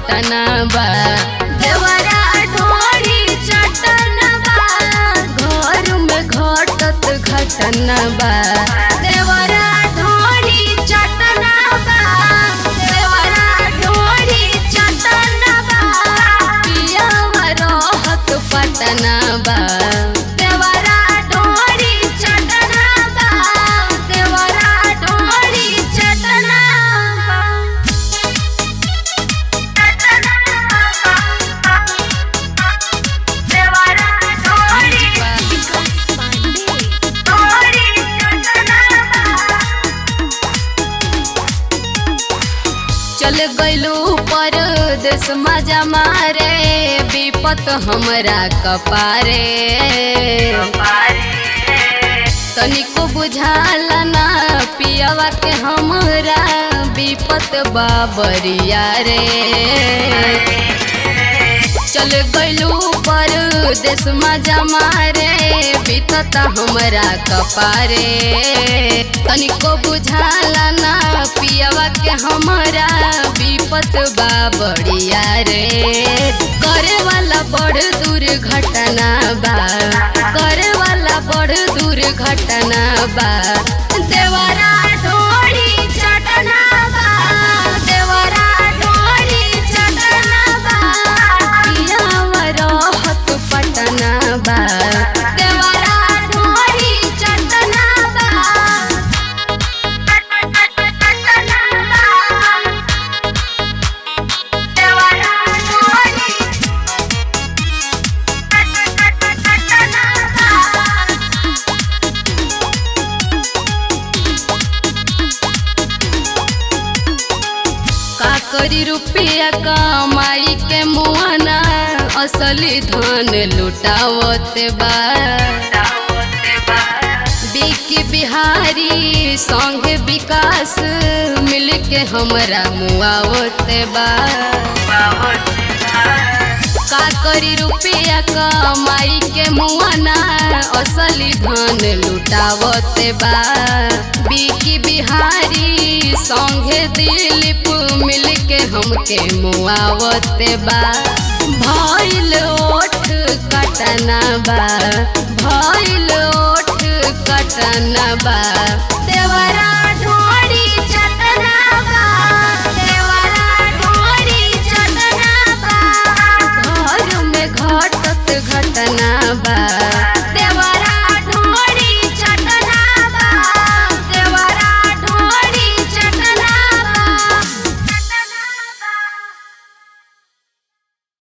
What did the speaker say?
पटना बा देवरा ढोरी चटना बा घर में घटत घटना बा देवरा ढोरी चटना बा देवरा ढोरी चटना बा पियावा रहत पटना बा देवरा ढोरी चटना बा देवरा ढोरी चटना बा चल गइलू परदेश मजा मारे विपत हमरा कपारे तनिको बुझाला ना पियावा के हमरा विपत बाबरिया रे चल गइलू परदेश मजा मारे बीतता हमरा कपारे तनिको बुझाला ना पियावा के हमरा विपत बा बढ़िया रे करे वाला बड़ दूर घटना बा करे वाला बड़ दूर घटना बा देवरा ढोड़ी चटना बा देवरा ढोड़ी चटना बा पियावा रहत पटना बा देवरा ढोड़ी चटना बा का करी रुपया कमाई के मुआना असली धन लुटावत बा बिकी बिहारी संग विकास मिल के हमरा मुआवत बा का करी रुपया कमाई के मुआना असली धन लुटावत बा बिकी बिहारी संगे दिलीप मिल के हमके मुआवत बा भइल ओठ कटना बा भइल ओठ कटना बा देवरा ढोड़ी चटना बा देवरा ढोड़ी चटना बा घर में घटत घटना बा